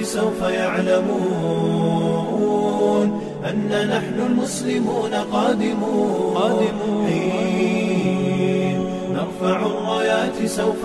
سوف يعلمون أن نحن المسلمون قادمون حين نرفع الرايات سوف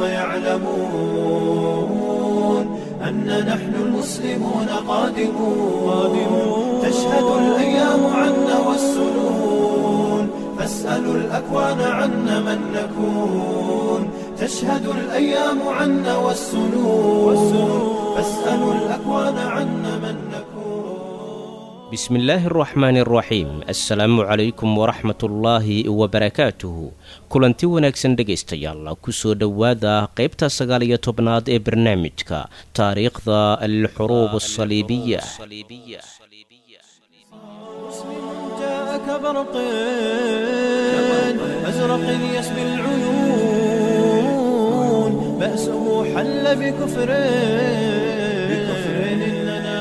يعلمون أن نحن المسلمون قادمون تشهد الأيام عنا والسنون فاسألوا الأكوان عنا من نكون تشهد الأيام عنا والسنون فاسألوا الأكوان عنا من نكون بسم الله الرحمن الرحيim assalaamu calaykum waraxmatullaahi wabarakaatuhu kulanti wanaagsan dhegaystayaal kusoo dhowaada qaybta sagaal iyo tobnaad ee barnaamijka taariikhda alxuruub asaliibiya جاء كبرق أزرق يسبي العيون بأسه حل بكفر بكفر إننا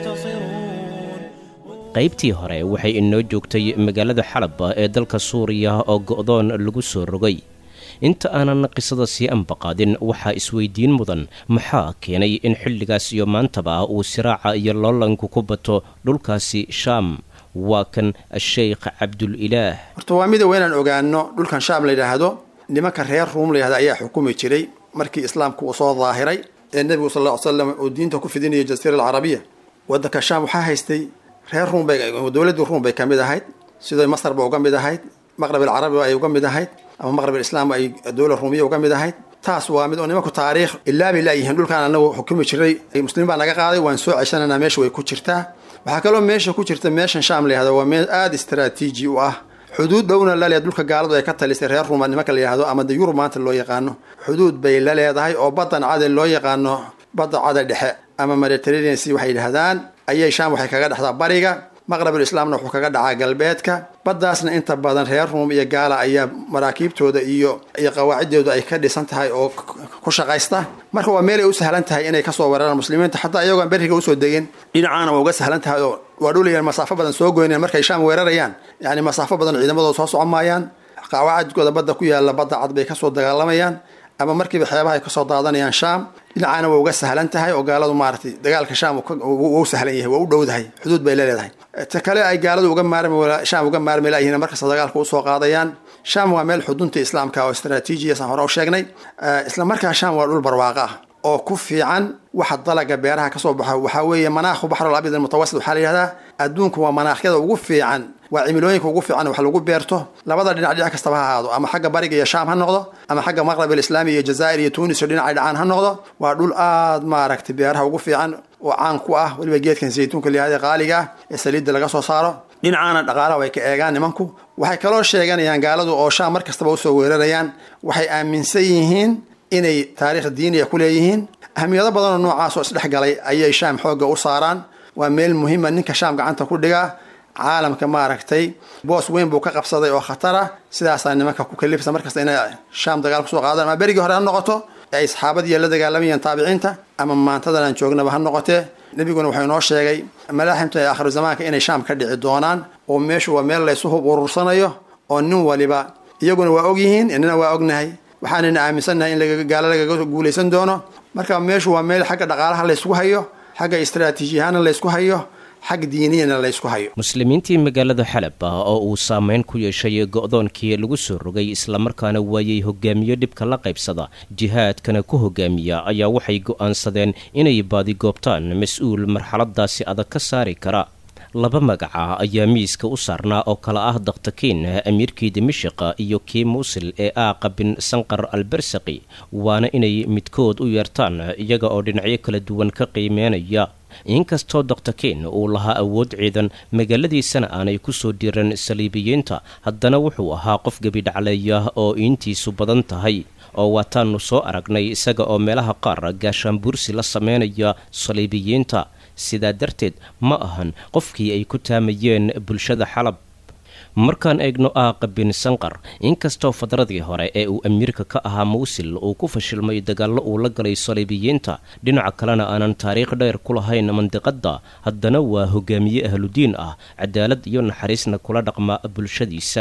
منتصرون qaybtii hore waxay inoo joogtay magaalada xalab ee dalka suuriya oo go'doon lagu soo rogay inta aanan qisada sii ambaqaadin waxaa isweydiin mudan maxaa keenay in xilligaas iyo maantaba uu siraaca iyo loolanku ku bato dhulkaasi shaam waa kan sheykh cabdulilaah horta waa mida waa inaan ogaano dhulkan shaam la yidhaahdo nimanka reer ruum la yidhahdo ayaa xukumi jiray markii islaamku uu soo daahiray ee nebigu sal ll ly slam uu diinta ku fidinayay jasiira alcarabiya waddanka shaam waxaa haystay reer ruum bay dowladdii ruum bay ka mid ahayd sidoo masar ba uga mid ahayd maqrab alcarabi ay uga mid ahayd ama maqrab alislaam ay dowla ruumiya uga mid ahayd taas waa mid oo nimanku taariikh ilaa bay laayihiin dhulkaan anagu xukumi jiray muslimiin baa naga qaaday waan soo ceshananaa meesha way ku jirtaa waxaa kaloo meesha ku jirta meeshan shaam la yihahdo waa meel aada istaraatiiji u ah xuduud dhowna la leedahay dhulka gaaladu ay ka talisay reer ruuma nimanka la yihahdo ama de yurub maanta loo yaqaano xuduud bay la leedahay oo baddan cade loo yaqaano badda cada dhexe ama mediterranean sea waxay yidhahdaan ayay shaam waxay kaga dhexdaa bariga maqrabul islaamna wuxuu kaga dhacaa galbeedka baddaasna inta badan reer ruum iyo gaala ayaa maraakiibtooda iyo iyo qawaaciddooda ay ka dhisan tahay oo ku shaqaysta marka waa meel ay u sahlan tahay inay kasoo weeraraan muslimiinta xataa iyagoon beriga usoo degin dhinacaana waa uga sahlan tahay oo waa dhulayaan masaafo badan soo goyneen markay shaam weerarayaan yani masaafo badan ciidamadooda soo socon maayaan qawaacidkooda badda ku yaalla badda cad bay kasoo dagaalamayaan ama markiiba xeebaha ay kasoo daadanayaan shaam dhinacaana waa uga sahlan tahay oo gaaladu maaratay dagaalka shaam waa u sahlan yahay waa u dhowdahay xuduud bay leeleedahay ta kale ay gaaladu uga maarmi shaam uga maarmi layihiin markasta dagaalka usoo qaadayaan shaam waa meel xudunta islaamka oo istraatiijiya saan hore u sheegnay isla markaa shaam waa dhul barwaaqo ah oo ku fiican waxa dalaga beeraha kasoo baxo waxaa weeye manaakhu baxrul abyad almutawasit waxaa la yihahdaa adduunku waa manaakyada ugu fiican waa cimilooyinka ugu fiican wax lagu beerto labada dhinac dhinac kastaba ha ahaado ama xagga bariga iyo shaam ha noqdo ama xagga maqrab alislaami iyo jazaa'ir iyo tunis iyo dhinacay dhacaan ha noqdo waa dhul aada maaragtay beeraha ugu fiican oo caan ku ah weliba geedkan saytuunka layihahda qaaliga ah ee saliidda laga soo saaro dhinacaana dhaqaalaha way ka eegaan nimanku waxay kaloo sheeganayaan gaaladu oo shaam mar kastaba usoo weerarayaan waxay aaminsan yihiin inay taariikh diiniya ku leeyihiin ahmiyado badanoo noocaas oo isdhex galay ayay shaam xoogga u saaraan waa meel muhiima ninka shaam gacanta ku dhigaa caalamka maaragtay boos weyn buu ka qabsaday oo khatar ah sidaasaa nimanka ku kalifsa markasta inay shaam dagaal kusoo qaadaan ama berigii hore ha noqoto ay saxaabadiiya la dagaalamayeen taabiciinta ama maantadan aan joognaba ha noqotee nebiguna wuxuu inoo sheegay malaaximta ee aakhiru zamaanka inay shaam ka dhici doonaan oo meeshu waa meel laysu hub urursanayo oo nin waliba iyaguna waa ogyihiin inana waa ognahay waxaanayna aaminsannahay in gaalo lagaga guulaysan doono marka meeshu waa meel xagga dhaqaalaha laysku hayo xagga istraatiijiyahaana laysku hayo xag diiniyana laysku hayo muslimiintii magaalada xalab ah oo uu saameyn ku yeeshay go'doonkii lagu soo rogay islamarkaana waayey hogaamiyo dhibka la qaybsada jihaadkana ku hogaamiya ayaa waxay go'aansadeen inay baadigoobtaan mas-uul marxaladaasi adag ka saari kara laba magaca ayaa miiska u saarnaa oo kala ah daktakiin amiirkii dimashiqa iyo kii muusil ee aaqa bin sanqar albersaqi waana inay midkood u yeertaan iyaga oo dhinacyo kala duwan ka qiimeynaya inkastoo doktakiin uu lahaa awood ciidan magaaladiisana aanay kusoo diran saliibiyiinta haddana wuxuu ahaa qof gebidhacleeya oo iintiisu badan tahay oo waataannu soo aragnay isaga oo meelaha qaar gaashaanbuursi la sameynaya saliibiyiinta sidaa darteed ma ahan qofkii ay ku taamayeen bulshada xalab markaan eegno aaqa bin sanqar inkastoo fadradii hore ee uu amiirka ka ahaa mawsil uu ku fashilmay dagaallo uu la galay saliibiyiinta dhinaca kalena aanan taariikh dheer ku lahayn mandiqadda haddana waa hogaamiye ahludiin ah cadaalad iyo naxariisna kula dhaqma bulshadiisa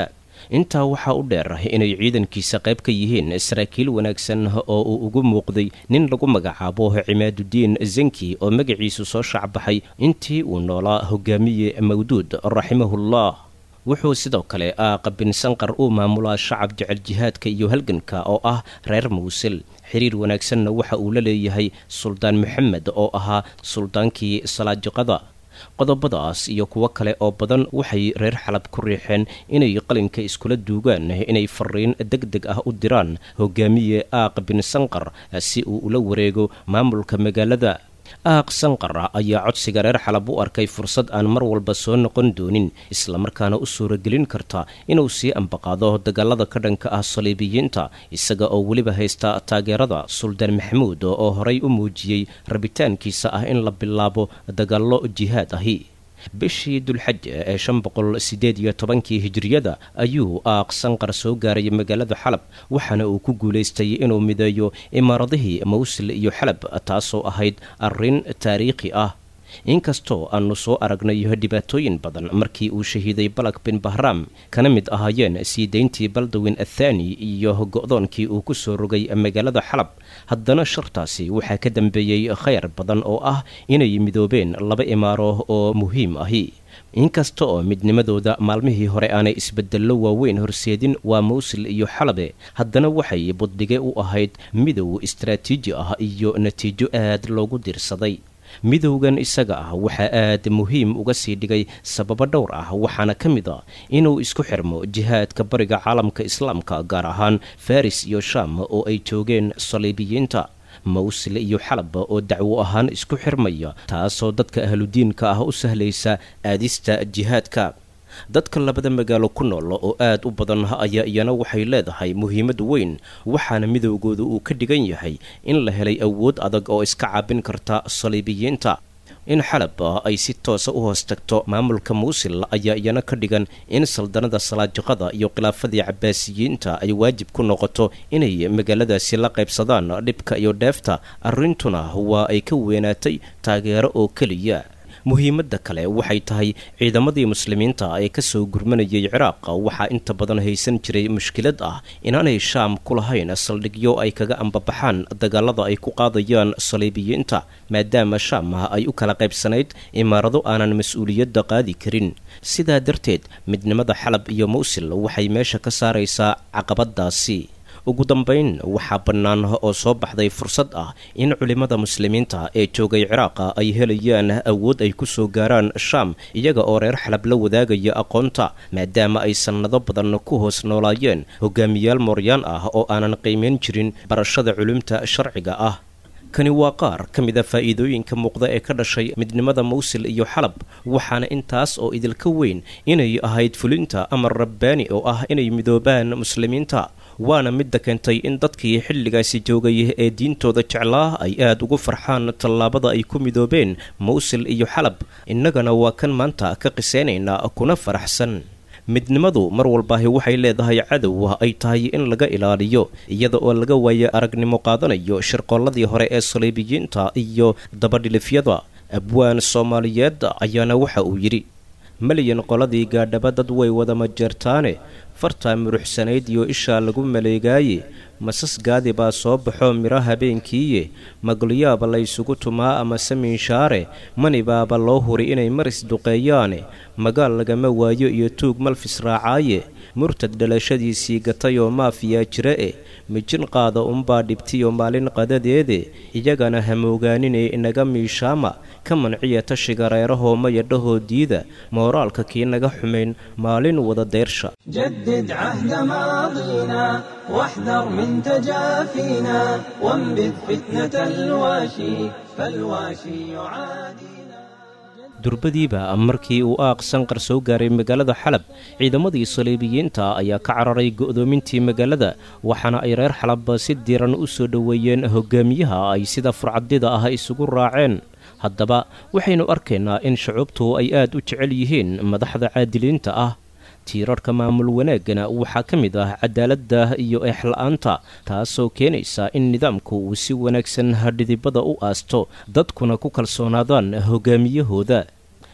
intaa waxaa u dheer inay ciidankiisa qayb ka yihiin saraakiil wanaagsan oo uu ugu muuqday nin lagu magacaabo cimaadudiin zanki oo magaciisu soo shaacbaxay intii uu noolaa hogaamiye mawduud raximahullah wuxuu sidoo kale aaqa bin sanqar uu maamulaa shacab jecel jihaadka iyo halganka oo ah reer mawsil xiriir wanaagsanna waxa uu la leeyahay suldaan maxamed oo ahaa suldaankii salaajiqada qodobadaas iyo kuwo kale oo badan waxay reer xalab ku riixeen inay qalinka iskula duugaan inay fariin deg deg ah u diraan hogaamiye aaq bin sanqar si uu ula wareego maamulka magaalada aaq sanqar ayaa codsiga reer xalab u arkay fursad aan mar walba soo noqon doonin islamarkaana u suuragelin karta inuu sii ambaqaado dagaalada ka dhanka ah saliibiyiinta isaga oo weliba haysta taageerada suldaan maxamuud oo horay u muujiyey rabitaankiisa ah in la bilaabo dagaallo jihaad ahi bishii dulxaj ee shan boqol sideed iyo tobankii hijiriyada ayuu aaq sanqar soo gaaray magaalada xalab waxaana uu ku guulaystay inuu mideeyo imaaradihii mawsil iyo xalab taasoo ahayd arrin taariikhi ah inkastoo aanu soo aragnay dhibaatooyin badan markii uu shahiiday balak bin bahraam kana mid ahaayeen sii dayntii baldawin athaani iyo go'doonkii uu ku soo rogay magaalada xalab haddana shartaasi waxaa ka dambeeyey khayr badan oo ah inay midoobeen laba imaaro oo muhiim ahi inkasta oo midnimadooda maalmihii hore aanay isbedello waaweyn horseedin waa mawsil iyo xalabe haddana waxay buddige u ahayd midow istaraatiiji ah iyo natiijo aad loogu dirsaday midowgan isaga ah waxaa aad muhiim uga sii dhigay sababo dhowr ah waxaana ka mid a inuu isku xirmo jihaadka bariga caalamka islaamka gaar ahaan faris iyo sham oo ay joogeen saliibiyiinta mawsil iyo xalab oo dacwo ahaan isku xirmaya taasoo dadka ahludiinka ah u sahlaysa aadista jihaadka dadka labada magaalo ku nool oo aad u badan ayaa iyana waxay leedahay muhiimad weyn waxaana midowgooda uu ka dhigan yahay in la helay awood adag oo iska caabin karta saliibiyiinta in xalab ay si toosa u hoos tagto maamulka mawsil ayaa iyana ka dhigan in saldanada salaajiqada iyo khilaafadii cabaasiyiinta ay waajib ku noqoto inay magaaladaasi la qaybsadaan dhibka iyo dheefta arrintuna waa ay ka weynaatay taageero oo keliya muhiimadda kale waxay tahay ciidamadii muslimiinta ee kasoo gurmanayay ciraaq waxaa inta badan haysan jiray mushkilad ah inaanay shaam ku lahayn saldhigyo ay kaga ambabaxaan dagaalada ay ku qaadayaan saliibiyiinta maadaama shaam ay u kala qaybsanayd imaarado aanan mas-uuliyadda qaadi karin sidaa darteed midnimada xalab iyo mawsil waxay meesha ka saaraysaa caqabadaasi ugu dambayn waxaa bannaan oo soo baxday fursad ah in culimmada muslimiinta ee joogay ciraaqa ay helayaan awood ay ku soo gaaraan shaam iyaga oo reer xalab la wadaagaya aqoonta maadaama ay sannado badan ku hoos noolaayeen hogaamiyaal mooryaan ah oo aanan qiimayn jirin barashada culumta sharciga ah kani waa qaar ka mida faa'iidooyinka muuqda ee ka dhashay midnimada mawsil iyo xalab waxaana intaas oo idilka weyn inay ahayd fulinta amar rabbaani oo ah inay midoobaan muslimiinta waana midda keentay in dadkii xilligaasi joogay ee diintooda jeclaa ay aad ugu farxaan tallaabada ay ku midoobeen mawsil iyo xalab innagana waa kan maanta ka qisaynaynaa kuna faraxsan midnimadu mar walbaahi waxay leedahay cadow ay tahay in laga ilaaliyo iyada oo laga waayo aragnimo qaadanayo shirqoolladii hore ee saliibiyiinta iyo dabadhilifyada abwaan soomaaliyeed ayaana waxa uu yidhi malyan qoladii gaadhaba dad way wada majeertaane fartaa muruxsanayd iyo ishaa lagu maleegaaye masas gaadi baa soo baxo midho habeenkiiye magulyaaba laysugu tumaa ama samiinshaare mani baaba loo huri inay maris duqeeyaane magaal lagama waayo iyo tuug malfis raacaaye murtad dhalashadiisii gatayoo maafiyaa jira e mijin qaada unbaa dhibtiyo maalin qadadeede iyagana hamoogaaninee inaga miishaama ka manciya tashiga reerahoo mayadhahoo diida mooraalka kii naga xumayn maalin wada deyrsha جدد عهد ماضينا واحذر من تجافينا وانبذ فتنة الواشي فالواشي يعادينا durbadiiba markii uu aaq sanqar soo gaaray magaalada xalab ciidamadii saliibiyiinta ayaa ka cararay go'doomintii magaalada waxaana ay reer xalab si diiran u soo dhoweeyeen hogaamiyaha ay sida furcadida ah isugu raaceen haddaba waxaynu arkaynaa in shucuubtu ay aad u jecel yihiin madaxda caadiliinta ah tiirarka maamul wanaaggana waxaa ka mid ah cadaaladda iyo eexla-aanta taasoo keenaysa in nidaamku uu si wanaagsan hadhidibada u aasto dadkuna ku kalsoonaadaan hogaamiyahooda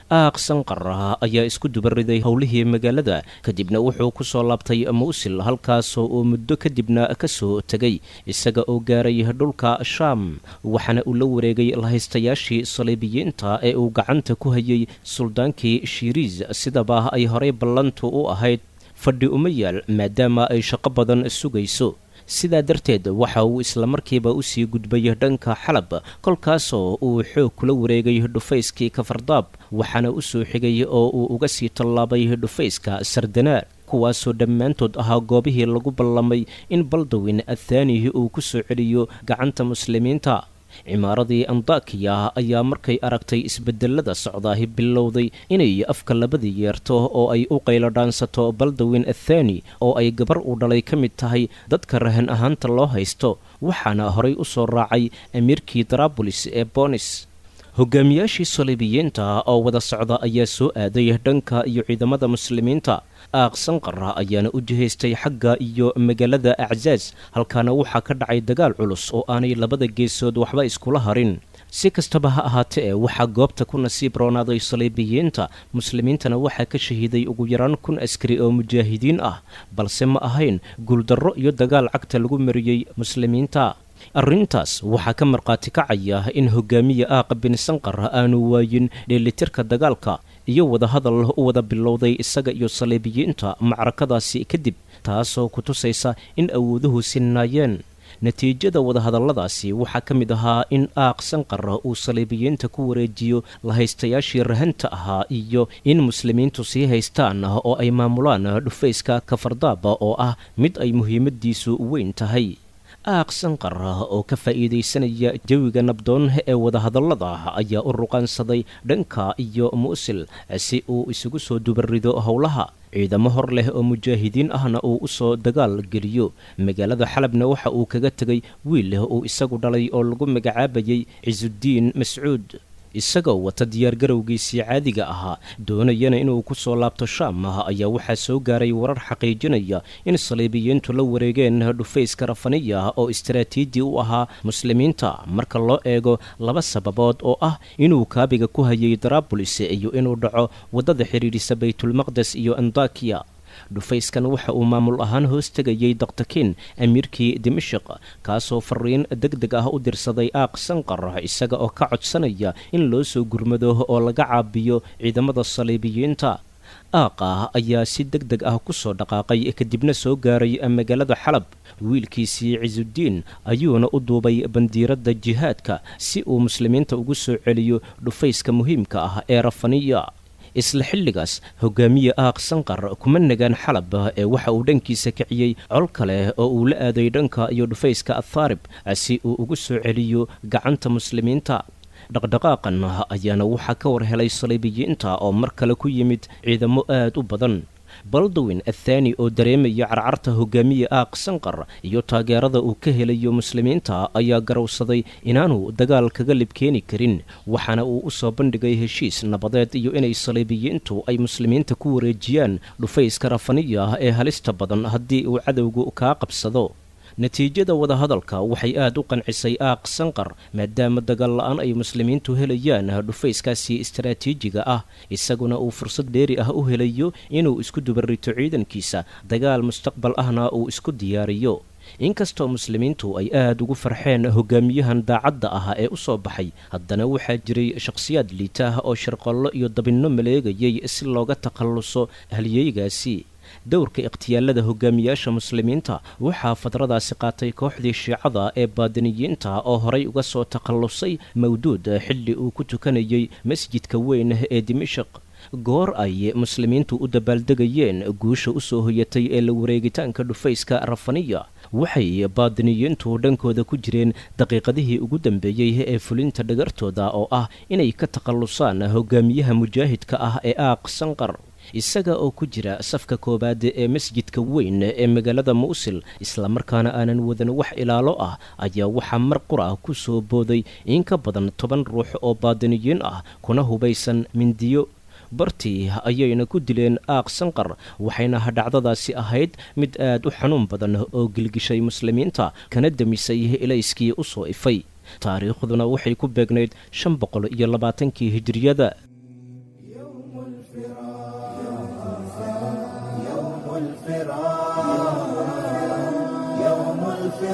aaq sanqar ayaa isku dubariday howlihii magaalada kadibna wuxuu ku soo laabtay muusil halkaasoo uu muddo kadibna ka soo tegay isaga oo gaaray dhulka shaam waxaana uu la wareegay lahaystayaashii saliibiyiinta ee uu gacanta ku hayay suldaankii shiiriis sidaba ay horey ballantu u ahayd fadhi uma yaal maadaama ay shaqo badan sugayso sidaa darteed waxa uu islamarkiiba usii gudbay dhanka xalab kolkaasoo uu xoog kula wareegay dhufayskii kafardaab waxaana u soo xigay oo uu uga sii tallaabay dhufayska sardanaar kuwaasoo dhammaantood ahaa goobihii lagu ballamay in baldawin athaanihi uu ku soo celiyo gacanta muslimiinta cimaaradii andakiya ayaa markay aragtay isbedelada socdaahi bilowday inay afka labadii yeerto oo ay u qaylo dhaansato baldawin athaani oo ay gabar uu dhalay ka mid tahay dadka rahan ahaanta loo haysto waxaana horay u soo raacay amiirkii darabolis ee bonis hogaamiyaashii saliibiyiinta oo wada socda ayaa soo aaday dhanka iyo ciidamada muslimiinta aaq sanqara ayaana u jihaystay xagga iyo magaalada aczaaz halkaana waxaa ka dhacay dagaal culus oo aanay labada geesood waxba iskula harin si kastaba ha ahaatee waxaa goobta ku nasiib roonaaday saliibiyiinta muslimiintana waxaa ka shahiiday ugu yaraan kun askari oo mujaahidiin ah balse ma ahayn guuldarro iyo dagaal cagta lagu mariyey muslimiinta arrintaas waxaa ka markhaati kacaya in hogaamiya aaqa bin sanqar aanu waayin dheelitirka dagaalka iyo wadahadal u wada bilowday isaga iyo saliibiyiinta macrakadaasi kadib taasoo ku tusaysa in awooduhu sinnaayeen natiijada wadahadalladaasi waxaa ka mid ahaa in aaq sanqar uu saliibiyiinta ku wareejiyo lahaystayaashii rahanta ahaa iyo in muslimiintu sii haystaan oo ay maamulaan dhufayska kafardaaba oo ah mid ay muhiimadiisu weyn tahay aaq sanqar oo ka faa'iidaysanaya jawiga nabdoon ee wadahadallada ayaa u ruqaansaday dhanka iyo muusil si uu isugu soo dubarido howlaha ciidamo hor leh oo mujaahidiin ahna uu u soo dagaal geliyo magaalada xalabna waxa uu kaga tegay wiil leh uu isagu dhalay oo lagu magacaabayay cisudiin mascuud isagoo wata diyaargarowgiisii caadiga ahaa doonayana inuu ku soo laabto shaam ayaa waxaa soo gaaray warar xaqiijinaya in saliibiyiintu la wareegeen dhufayska rafaniya oo istaraatiiji u ahaa muslimiinta marka loo eego laba sababood oo ah inuu kaabiga ku hayay darabolis iyo inuu dhaco waddada xidhiidhisa baytulmaqdes iyo andakiya dhufayskan waxa uu maamul ahaan hoos tegayay daktakiin amiirkii dimashik kaasoo fariin deg deg ah u dirsaday aaq sanqar isaga oo ka codsanaya in loo soo gurmado oo laga caabiyo ciidamada saliibiyiinta aaqa ayaa si deg deg ah ku soo dhaqaaqay kadibna soo gaaray magaalada xalab wiilkiisii cisudiin ayuuna u duubay bandiiradda jihaadka si uu muslimiinta ugu soo celiyo dhufayska muhiimka ah ee rafaniya isla xilligaas hogaamiye aaq sanqar kuma nagaan xalab ee waxa uu dhankiisa kiciyey col kale oo uu la aaday dhanka iyo dhufayska athaarib si uu ugu soo celiyo gacanta muslimiinta dhaqdhaqaaqan ayaana waxaa ka war helay saliibiyiinta oo mar kale ku yimid ciidamo aad u badan baldawin athaani oo dareemaya carcarta hogaamiye aaq sanqar iyo taageerada uu ka helayo muslimiinta ayaa garowsaday inaanu dagaal kaga libkeeni karin waxaana uu u soo bandhigay heshiis nabadeed iyo inay saliibiyiintu ay muslimiinta ku wareejiyaan dhufayska rafaniya ee halista badan haddii uu cadowgu kaa qabsado natiijada wadahadalka waxay aad u qancisay aaq sanqar maadaama dagaal la-aan ay muslimiintu helayaan dhufayskaasi istaraatiijiga ah isaguna uu fursad dheeri ah u helayo inuu isku dubarito ciidankiisa dagaal mustaqbal ahna uu isku diyaariyo inkastoo muslimiintu ay aad ugu farxeen hogaamiyahan daacadda ah ee u soo baxay haddana waxaa jiray shakhsiyaad liitaah oo sharqollo iyo dabinno maleegayay si looga takhalluso halyeygaasi dowrka ikhtiyaalada hogaamiyaasha muslimiinta waxaa fadradaasi qaatay kooxdii shiicada ee baadiniyiinta oo horay uga soo takhallusay mawduud xilli uu ku tukanayay masjidka weyn ee dimashik goor ay muslimiintu u dabaaldegayeen guusha u soo hoyatay ee la wareegitaanka dhufayska rafaniya waxay baadiniyiintu dhankooda ku jireen daqiiqadihii ugu dambeeyey ee fulinta dhagartooda oo ah inay ka takhallusaan hogaamiyaha mujaahidka ah ee aaq sanqar isaga oo ku jira safka koowaad ee masjidka weyn ee magaalada muusil islamarkaana aanan wadan wax ilaalo ah ayaa waxaa mar qura ku soo booday in ka badan toban ruux oo baadiniyiin ah kuna hubaysan mindiyo bartii ayayna ku dileen aaq sanqar waxayna dhacdadaasi ahayd mid aad u xanuun badan oo gilgishay muslimiinta kana demisay ilayskii u soo ifay taariikhduna waxay ku beegnayd shan boqol iyo labaatankii hijiriyada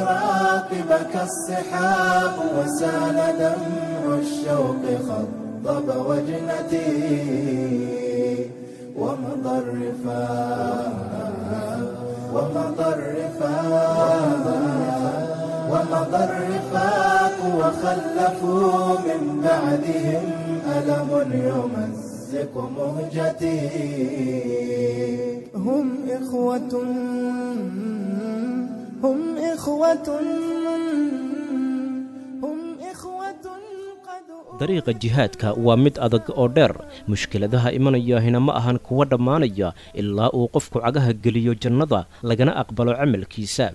الفراق بكى الصحاب وسال دمع الشوق خضب وجنتي ومضى الرفاق ومضى الرفاق ومضى الرفاق وخلفوا من بعدهم ألم يمزق مهجتي هم إخوة هم إخوة هم إخوة قد dariiqa jihaadka waa mid adag oo dheer mushkiladaha imanayahina ma ahan kuwa dhammaanaya ilaa uu qofku cagaha geliyo jannada lagana aqbalo camalkiisa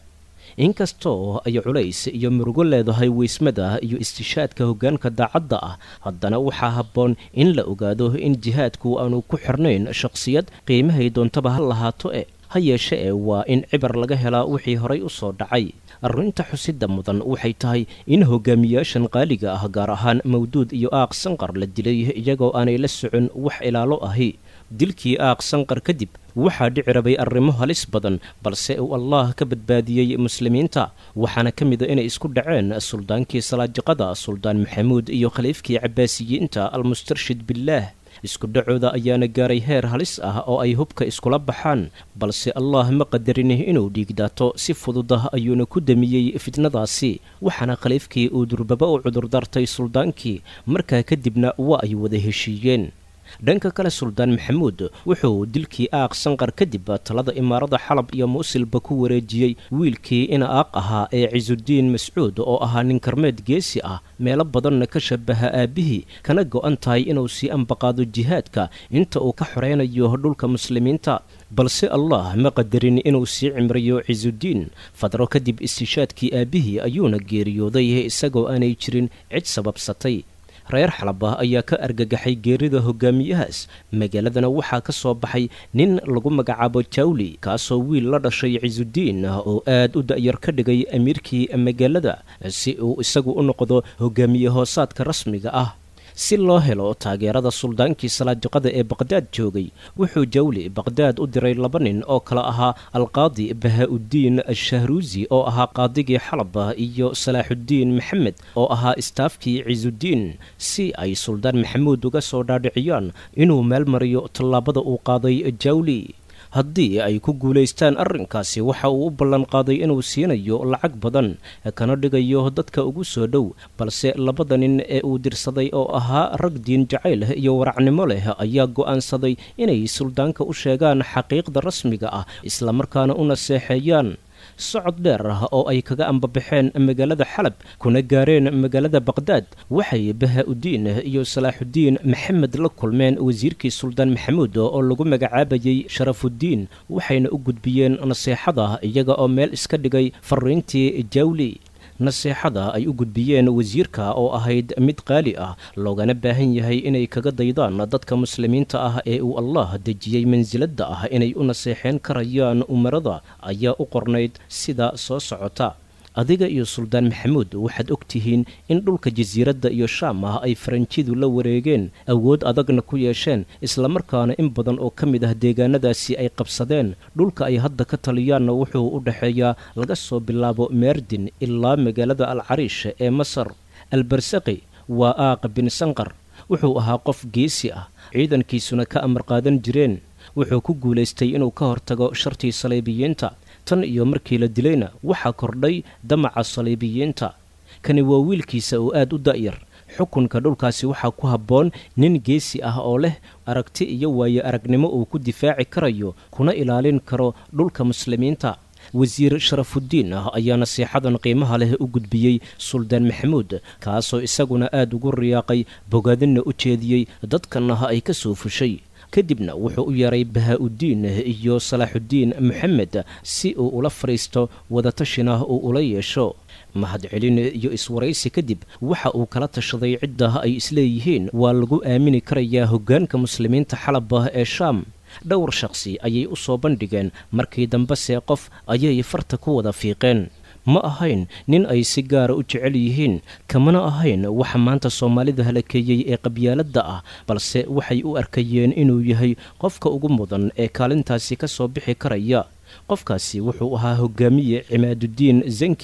inkastoo ay culays iyo murugo leedahay weysmada iyo istishaadka hoggaanka daacadda ah haddana waxaa habboon in la ogaado in jihaadku aanu ku xirnayn shaqsiyad qiimahay doontaba ha lahaato e ha yeeshe ee waa in cibar laga helaa wixii horay u soo dhacay arrinta xusidda mudan waxay tahay in hogaamiyaashan qaaliga ah gaar ahaan mawduud iyo aaq sanqar la dilay iyagoo aanay la socon wax ilaalo ahi dilkii aaq sanqar kadib waxaa dhici rabay arrimo halis badan balse uu allah ka badbaadiyey muslimiinta waxaana ka mida inay isku dhaceen suldaankii salaajiqada suldaan maxamuud iyo khaliifkii cabbaasiyiinta almustarshid billaah isku dhacooda ayaana gaaray heer halis ah oo ay hubka iskula baxaan balse allah ma qadarin inuu dhiigdaato si fududah ayuuna ku damiyey fitnadaasi waxaana khaliifkii uu durbaba u cudurdaartay suldaankii markaa kadibna waa ay wada heshiiyeen dhanka kale suldaan maxamuud wuxuu dilkii aaq sanqar kadib talada imaarada xalab iyo muusilba ku wareejiyey wiilkii in aaq ahaa ee cisudiin mascuud oo ahaa nin karmeed geesi ah meelo badanna ka shabaha aabbihii kana go'an tahay inuu sii ambaqaado jihaadka inta uu ka xoreynayo dhulka muslimiinta balse allah ma qadarin inuu sii cimriyo cisudiin fadro kadib istishaadkii aabbihii ayuuna geeriyooday isagoo aanay jirin cid sababsatay reer xalaba ayaa ka argagaxay geerida hogaamiyahaas magaaladana waxaa ka soo baxay nin lagu magacaabo jawli kaasoo wiil la dhashay cisudiin oo aad u da'yar ka dhigay amiirkii magaalada si uu isagu u noqdo hogaamiye hoosaadka rasmiga ah si loo helo taageerada suldaankii salaajiqada ee baqhdaad joogay wuxuu jawli baqhdaad u diray laba nin oo kale ahaa alqaadi bahaa-uddiin ashahruusi oo ahaa qaadigii xalaba iyo salaaxuddiin maxamed oo ahaa istaafkii cisudiin si ay suldaan maxamuud uga soo dhaadhiciyaan inuu meel mariyo tallaabada uu qaaday jawli haddii ay ku guulaystaan arrinkaasi waxa uu u ballanqaaday inuu siinayo lacag badan kana dhigayo dadka ugu soo dhow balse labada nin ee uu dirsaday oo ahaa rag diin jacayl iyo waracnimo leh ayaa go'aansaday inay suldaanka u sheegaan xaqiiqda rasmiga ah islamarkaana u naseexeeyaan socod dheer ah oo ay kaga ambabaxeen magaalada xalab kuna gaareen magaalada baqhdaad waxay bahaa-uddiin iyo salaaxuddiin maxamed la kulmeen wasiirkii suldaan maxamuud oo lagu magacaabayey sharafuddiin waxayna u gudbiyeen naseexada iyaga oo meel iska dhigay fariintii jawli naseexada ay u gudbiyeen wasiirka oo ahayd mid qaali ah loogana baahan yahay inay kaga daydaan dadka muslimiinta ah ee uu allah dejiyey mansiladda ah inay u naseexeen karayaan umarada ayaa u qornayd sida soo socota adiga iyo suldaan maxamuud waxaad og tihiin in dhulka jasiiradda iyo shaam ah ay faranjidu la wareegeen awood adagna ku yeesheen islamarkaana in badan oo ka mid ah deegaanadaasi ay qabsadeen dhulka ay hadda ka taliyaanna wuxuu u dhexeeyaa laga soo bilaabo meerdin ilaa magaalada alcariish ee masar albarsaqi waa aaq bin sanqar wuxuu ahaa qof geesi ah ciidankiisuna ka amar qaadan jireen wuxuu ku guulaystay inuu ka hortago shartii saliibiyiinta tan iyo markii la dilayna waxaa kordhay damaca saliibiyiinta kani waa wiilkiisa oo aad u da'yar xukunka dhulkaasi waxaa ku habboon nin geesi ah oo leh aragti iyo waayo aragnimo uu ku difaaci karayo kuna ilaalin karo dhulka muslimiinta wasiir sharafuddiin ah ayaa nasiixadan qiimaha leh u gudbiyey suldaan maxamuud kaasoo isaguna aad ugu riyaaqay bogaadinna u jeediyey dadkanah ay ka soo fushay kadibna wuxuu u yeeray bahaa-uddiin iyo salaaxuddiin maxamed si uu ula fadhiisto wadatashina uu ula yeesho mahadcelin iyo iswaraysi kadib waxa uu kala tashaday cidda ay isleeyihiin waa lagu aamini karayaa hoggaanka muslimiinta xalaba ee shaam dhowr shaqsi ayay u soo bandhigeen markii dambese qof ayay farta ku wada fiiqeen ma ahayn nin ay si gaara u jecel yihiin kamana ahayn waxa maanta soomaalida halakeeyey ee qabyaaladda ah balse waxay u arkayeen inuu yahay qofka ugu mudan ee kaalintaasi ka soo bixi karaya qofkaasi wuxuu ahaa hogaamiye cimaaduddiin zanki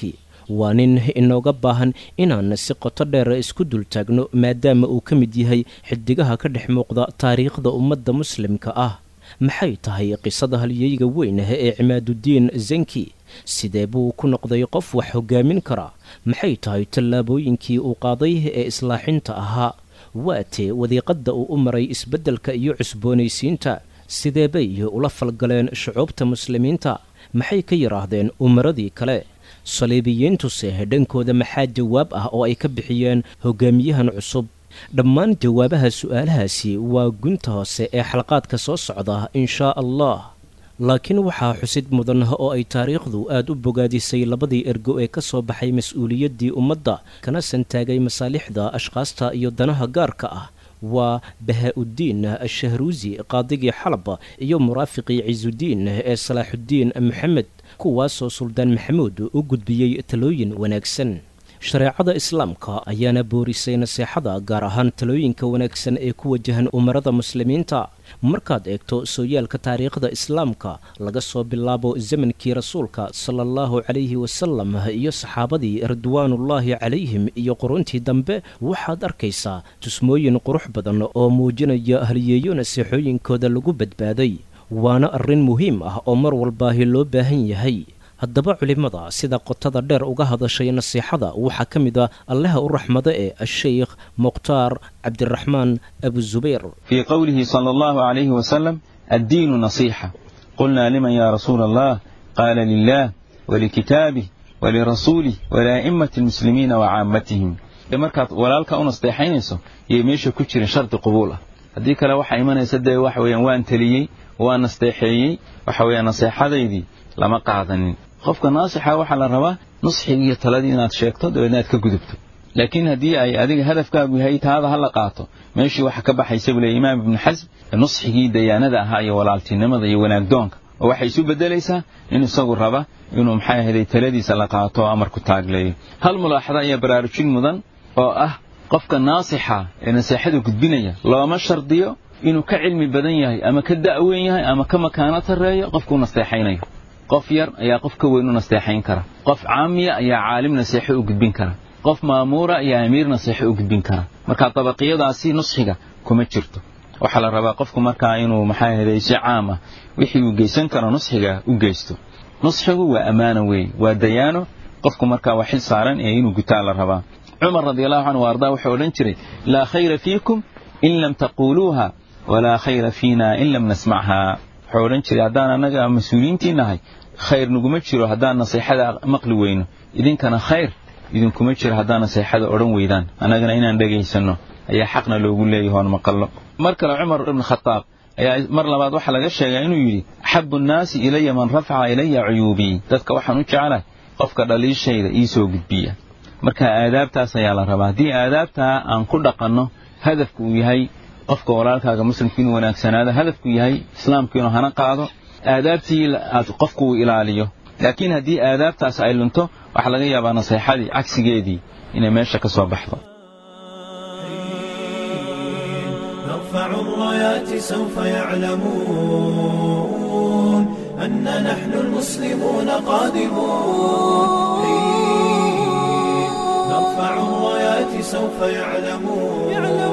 waa nin inooga baahan inaan si qoto dheer isku dultaagno maadaama uu ka mid yahay xidigaha ka dhex muuqda taariikhda ummadda muslimka ah maxay tahay qisada halyeyga weyn ee cimaadudiin zanki sidee buu ku noqday qof wax hogaamin kara maxay tahay tallaabooyinkii uu qaaday ee islaaxinta ahaa waatee wadiiqadda uu u maray isbeddelka iyo cusboonaysiinta sidee bay ula falgaleen shucuubta muslimiinta maxay ka yidhaahdeen umaradii kale saliibiyiintuse dhankooda maxaa jawaab ah oo ay ka bixiyeen hogaamiyahan cusub dhammaan jawaabaha su'aalahaasi waa gunta hoose ee xalqaadka soo socda inshaa allah laakiin waxaa xusid mudan oo ay taariikhdu aad u bogaadisay labadii ergo ee ka soo baxay mas-uuliyaddii ummadda kana santaagay masaalixda ashkhaasta iyo danaha gaarka ah waa bahaa-uddiin ashahruusi qaadigii xalab iyo muraafiqii cisudiin ee salaaxuddiin maxamed kuwaasoo suldaan maxamuud u gudbiyey talooyin wanaagsan shareecada islaamka ayaana boorisay naseexada gaar ahaan talooyinka wanaagsan ee ku wajahan umarada muslimiinta markaad eegto sooyaalka taariikhda islaamka laga soo bilaabo zamankii rasuulka sala allahu calayhi wasalam iyo saxaabadii ridwaanullaahi calayhim iyo quruntii dambe waxaad arkaysaa tusmooyin qurux badan oo muujinaya halyeeyo naseexooyinkooda lagu badbaaday waana arrin muhiim ah oo mar walbaahi loo baahan yahay haddaba culimmada sida qotada dheer uga hadashay nasiixada waxaa ka mid ah allaha u raxmado ee asheykh mukhtaar cabdiraxmaan abuzubayr في قوله صلى الله عليه وسلم الدين نصيحة قلنا لمن يا رسول الله قال لله ولكتابه ولرسوله ولأئمة المسلمين وعامتهم markaad walaalka u nasteexaynayso iyo meesha ku jirin shardi qabuul ah haddii kale waxaa imanaysa dee waxa weeyaan waan teliyey waan nasteexeeyey waxa weeyaan naseexadaydii lama qaadanin qofka naasixa waxaa la rabaa nusxigi iyo taladii inaad sheegto dabeedna aad ka gudubto laakiin haddii ay adiga hadafkaagu yahay taada ha la qaato meeshii waxa ka baxaysa buu leey imaam ibnu xasm nusxigii dayaanada ahaa iyo walaaltinimada iyo wanaagdoonka oo waxay isu bedelaysaa in isagu raba inuu maxay ahayday taladiisa la qaato oo amarku taagleeyo hal mulaaxada ayaa baraarujin mudan oo ah qofka naasixa ee naseexada gudbinaya looma shardiyo inuu ka cilmi badan yahay ama ka da'weyn yahay ama ka makaano tarreeyo qofkuu nasteexaynayo qof yar ayaa qof ka weyn u nasteexayn kara qof caamiya ayaa caalim naseexo u gudbin kara qof maamuura ayaa amiir naseexo u gudbin kara marka dabaqiyadaasi nusxiga kuma jirto waxaa la rabaa qofku markaa inuu maxaa ahayday si caam ah wixii uu geysan karo nusxiga u geysto nusxigu waa ammaano weeye waa dayaano qofku markaa waa xil saaran ee inuu gutaa la rabaa cumar radiallahu canhu ardaa wuxuu odhan jiray laa khayra fiikum in lam taquuluuha walaa khayra fiina in lam nasmachaa wuxuu odhan jiray haddaan annaga mas-uuliyiintii nahay khayr naguma jiro haddaan naseexada maqli weyno idinkana khayr idinkuma jiro haddaan naseexada odhan weydaan annagana inaan dhegaysanno ayaa xaqna loogu leeyahay oon maqallo mar kale cumar ibn khataab ayaa mar labaad waxaa laga sheegaa inuu yidhi axabu nnaasi ilaya man rafaca ilaya cuyuubii dadka waxaan u jeclahay qofka dhaliishayda ii soo gudbiya marka aadaabtaas ayaa la rabaa haddii aadaabtaa aan ku dhaqanno hadafku uu yahay qofka walaalkaaga muslimka inuu wanaagsanaado hadafku yahay islaamku inuu hana qaado aadaabtii aad qofku uu ilaaliyo laakiin haddii aadaabtaas ay lunto waxaa laga yaabaa naseexadii cagsigeedii inay meesha ka soo baxdo نرفع الرايات سوف يعلمون أن نحن المسلمون قادمون نرفع الرايات سوف يعلمون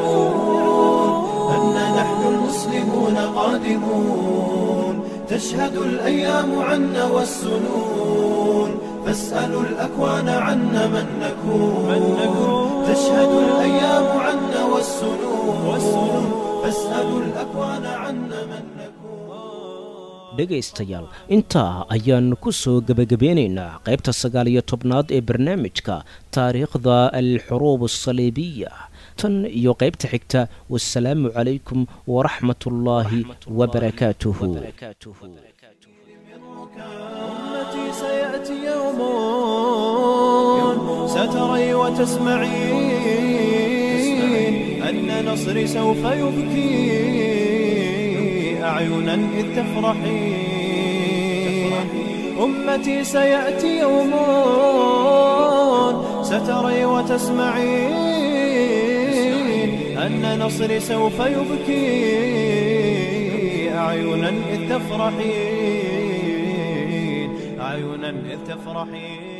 أن نحن المسلمون قادمون تشهد الأيام عنا والسنون فاسألوا الأكوان عنا من نكون تشهد الأيام عنا والسنون فاسألوا الأكوان عنا من نكون dhegaystayaal intaa ayaan ku soo gebagabeynaynaa qaybta sagaal iyo tobnaad ee barnaamijka taariikhda alxuruub asaliibiya tan iyo qaybta xigta wasalaamu calaykum waraxmat ullaahi wabarakaatuhu أمتي سيأتي يوم ستري وتسمعين أن نصري سوف يبكي أعينا إذ تفرحين أمتي سيأتي يوم ستري وتسمعين أن نصري سوف يبكي أعينا إذ تفرحين أعينا إذ تفرحين